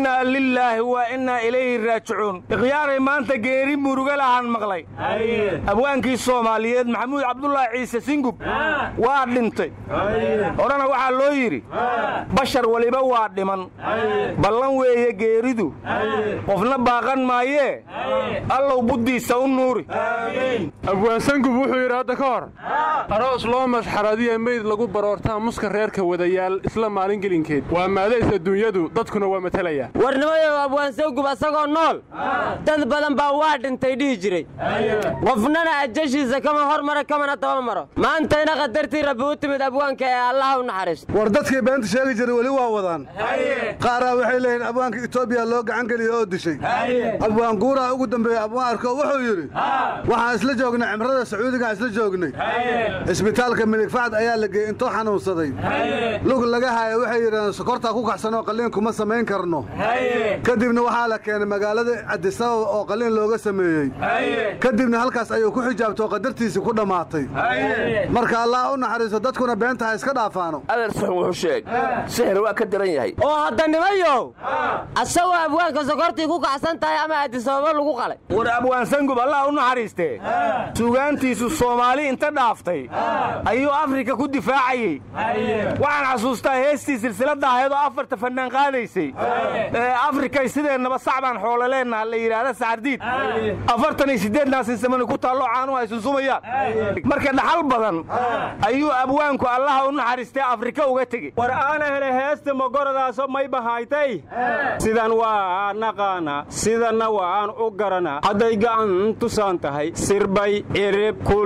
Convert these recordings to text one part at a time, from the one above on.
innaa lilaahi wa innaa ilayhi raajicuun ikhyaaray maanta geeri muruga lahaan maqlay abwaankii soomaaliyeed maxamuud cabdulaahi ciise singub waa dhintay horena waxaa loo yidhi bashar weliba waa dhiman ballan weeye geeridu qofna baaqan maayee allow buddiisa u nuuri abwaansangub wuxuu yidhi hadda ka hor aroos loo masxaradiya meyd lagu baroortaa muska reerka wadayaal isla maalin gelinkeed waa maadays adduunyadu dadkuna waa matalaya warnimayow abwaansangub asagoo nool dad badan baa waa dhintay dhihi jiray qofnana ajashiisa kama hor mara kamana daba maro maantayna qadartii rabbi u timid abwaanka ee allaha u naxariisto war dadkii beenta sheegi jiray weli waa wadaan qaaraa waxay leeyihin abwaanka etoobiya loo gacan geliya oo dishay abwaan guuraa ugu dambeeyey abwaan arko wuxuu yidhi waxaan isla joognay cimrada sacuudigaan isla joognay isbitaalka midig facad ayaa la geeyey intoo xanuunsaday lug laga haya waxay yidhahdeen sokortaa ku kaxsanoo qalliin kuma samayn karno kadibna waxaa la keenay magaalada cadisababa oo qalliin looga sameeyey kadibna halkaas ayuu ku xijaabtay oo qadartiisii ku dhammaatay marka allah u naxariiso dadkuna beenta ha iska dhaafaano adeer suxun wuxuu sheeg sixir waa ka daran yahay oo hadda nimayow asagoo abwaanka sokortii ku kacsan tahay ama adisababa lagu qalay war abwaansangub allah u naxariistee sugaantiisu soomaali inta dhaaftay ayuu afrika ku difaacayey waxaan xasuustaa heestii silsilada ahayd oo afarta fannaan qaadaysay ee afrikay sideennaba sacbaan xoololeennaha la yidhaahda sacardiid afartan iyo siddeednaasin samani ku taallo caanuhu ay sunsumayaan marka dhaxal badan ayuu abwaanku allaha u naxariistee afrika uga tegey war aana hele heesta magoradaaso may bahaytay sidan waa naqaana sidanna waan u garanaa hadday gacan tusaan tahay sirbay cirib ku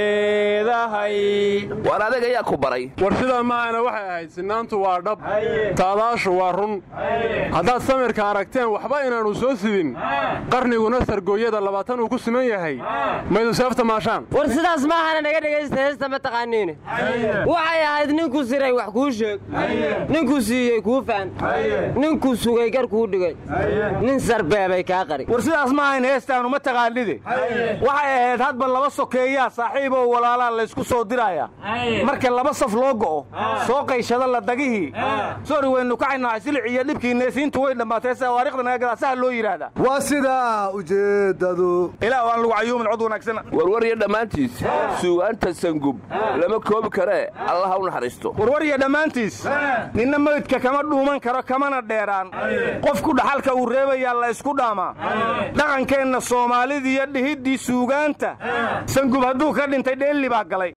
leedahay war adag ayaa ku baray war sidaa maahana waxay ahayd sinaantu waa dhab taadaashu waa run haddaad samirka aragteen waxba inaannu soo sidin qarniguna sargooyada labaatan uu ku siman yahay maydu seefta maashaan war sidaas maahana naga dhegaysta heesta ma taqaaniine waxay ahayd ninkuu siray wax kuu sheeg ninkuu siiyey kuu faan ninkuu sugay gar kuu dhigay nin sarbeebay kaa qari war sidaas ma ahayn heestaanu ma taqaanide waxay ahayd hadba laba sokeeyaa saaxiiboo walaalaa laysku soo diraya marka laba saf loo go'o soo qayshada la dagihii sori waynu kacaynaa silic iyo dhibkii neesiintu way dhammaatay sawaariikhda nagadaasaha loo yidhaahdaa waa sidaa ujeeddadu ilaah waan lagu cayuumin cod wanaagsana warwarya dhammaantiis suugaanta sangub lama koobi karee allaha u naxariisto warwarya dhammaantiis ninna meydka kama dhuuman karo kamana dheeraan qofku dhaxalka uu reebayaa la ysku dhaamaa dhaqankeenna soomaalidiiyo dhihiddii suugaanta sangub hadduu ka dhintay dheelli baa galay